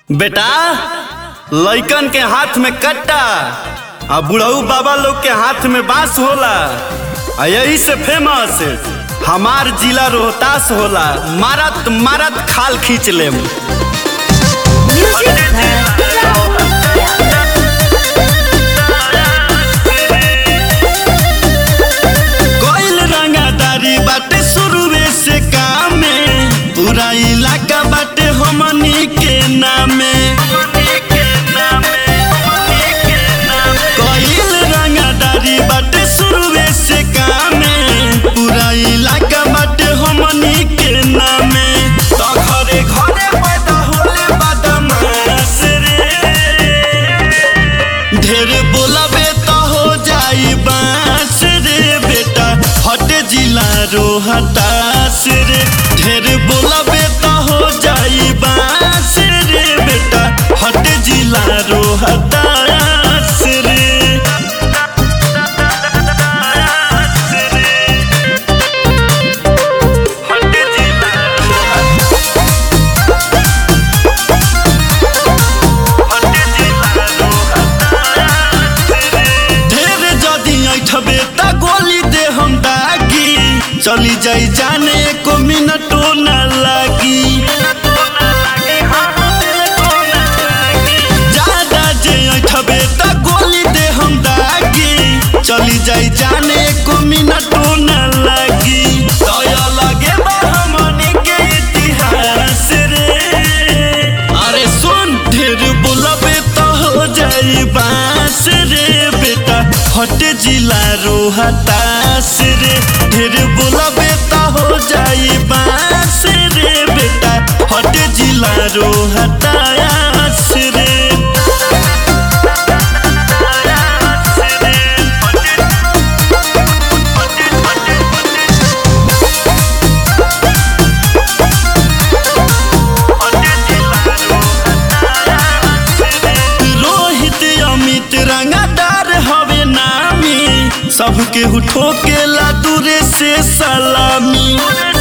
बेटा लइकन के हाथ में कट्टा आ बुढ़ऊ बाबा लोग के हाथ में बांस होला आ यही से फेमस हमार जिला रोहतास होला मारत मारत खाल खींच लेम कोइल रंगादारी बाटे शुरुए से काम में पूरा इलाका बाटे हमनी के नामे कोइल रंगादारी बाटे शुरुए से काम में पूरा इलाका बाटे हमनी के नामे तो घरे घरे पैदा होले बदमाश रे ढेर बोलबे तो हो जाई बांस रे बेटा हट जिला रोहतास रे ढेर बोलबे तो हो जाई बांस रे बेटा हट जिला रोहतास रे हट जिला ढेर जदी ऐठबे त गोली दे हम दागी चली जाई जाने को मिनटो न लागी ज्यादा जे ऐठबे त गोली दे हम दागी चली जाई जाने को मिनटो न लागी तय लगे बा हमनी के इतिहास रे अरे सुन ढेर बोलबे तो हो जाई बांस रे बेटा हट जिला रोहतास रे ढेर बोलबे तो हो जाई बांस रे बेटा हट जिला रोहतास रे रोहित अमित रंगादार हवे नामी सबके उठो के ला दूरे से सलामी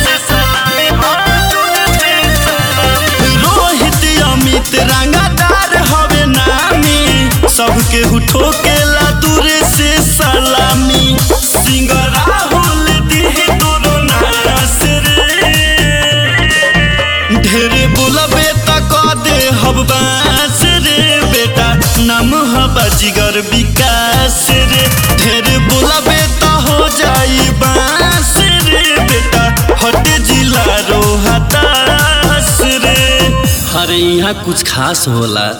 रोहित अमित रंगादार हवे नामी सबके उठो के ला दूरे से सलामी सिंह राहुल दिहे तोरो नास रे ढेर बोलबे त क दे हब बास रे बेटा नाम हबा जिगर विकास रे ढेर बोलबे त हो जाई बास रे बेटा हट जिला रोहतास रे अरे यहाँ कुछ खास होला